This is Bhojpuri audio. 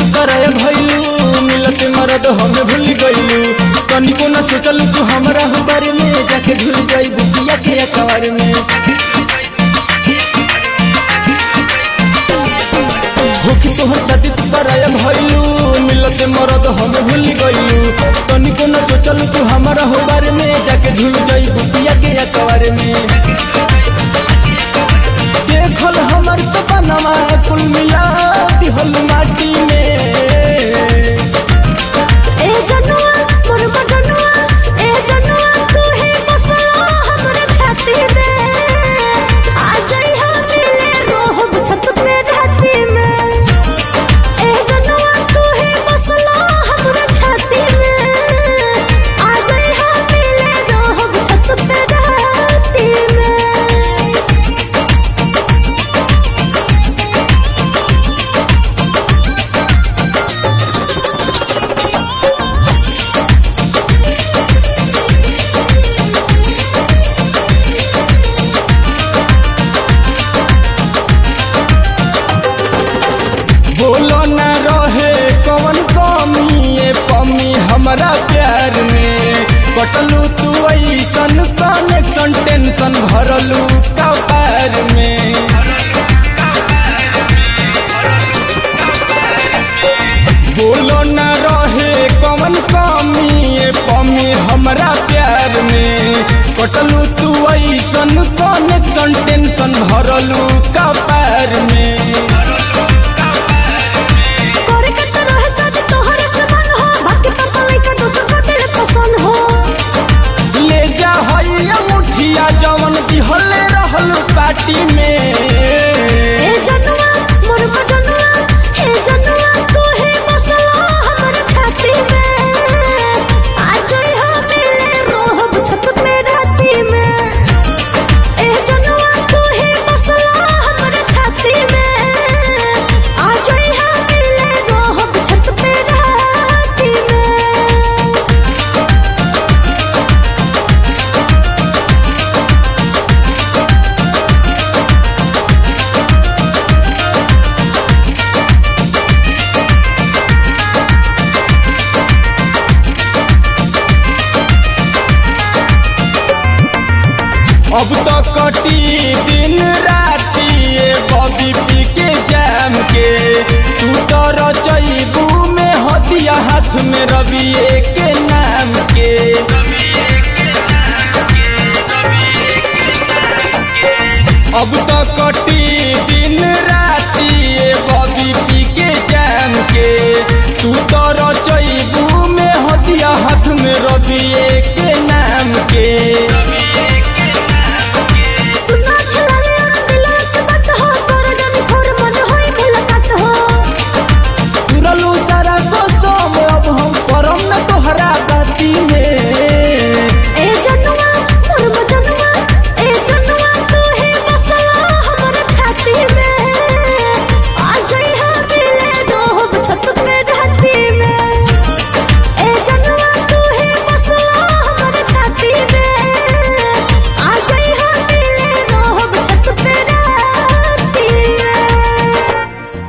कराया भइलू मिलत मरद हमें भूल गइलू तनिको न सोचल तू हमरा हो बारे में जाके झूल जाई बुकिया के अकबर में होके तोहर शादी तू कराया भइलू मिलत मरद हमें भूल गइलू तनिको न सोचल तू हमरा हो बारे में जाके झूल जाई बुकिया के अकबर में देखल हमर सपनमा कुल मिला दिहल माटी में ए जनुआ मोर मजनुआ ए जनुआ तू ही बसला हमरे छाती में आ जाई हम मिले रोहब छत पे राती में ए जनुआ तू ही बसला हमरे छाती में आ जाई हम मिले रोहब छत पे राती में बोलो न रहे कवन कमी ये पमी हमरा प्यार में कटलू तू ऐसन कनेक्शन टेंशन भरलू कपार में बोलो न रहे कवन कमी ये पमी हमरा प्यार में कटलू तू ऐसन कनेक्शन टेंशन भरलू कपार में करे के तो रहे शादी तोहरे से मन हो बाकी पापा लइका दोसर को दिल पसंद हो ले जा हइया मुठिया जवन दिहले रहल पार्टी में ए जनुआ मोर मजनुआ हे जनुआ तू ही बसला हमर छाती में आ जाई हम मिले रोहब छत पे राती में ए जनुआ तू ही बसला हमर छाती में आ जाई हम मिले रोहब छत पे राती में अब तो कटी दिन राती ये बॉबी पी के जाम के तू तो रचैबू में हदिया हाथ में रवि के नाम के अब तो कटी दिन राती ये बॉबी पी के जाम के तू तो रचैबू में हदिया हाथ में रवि के नाम के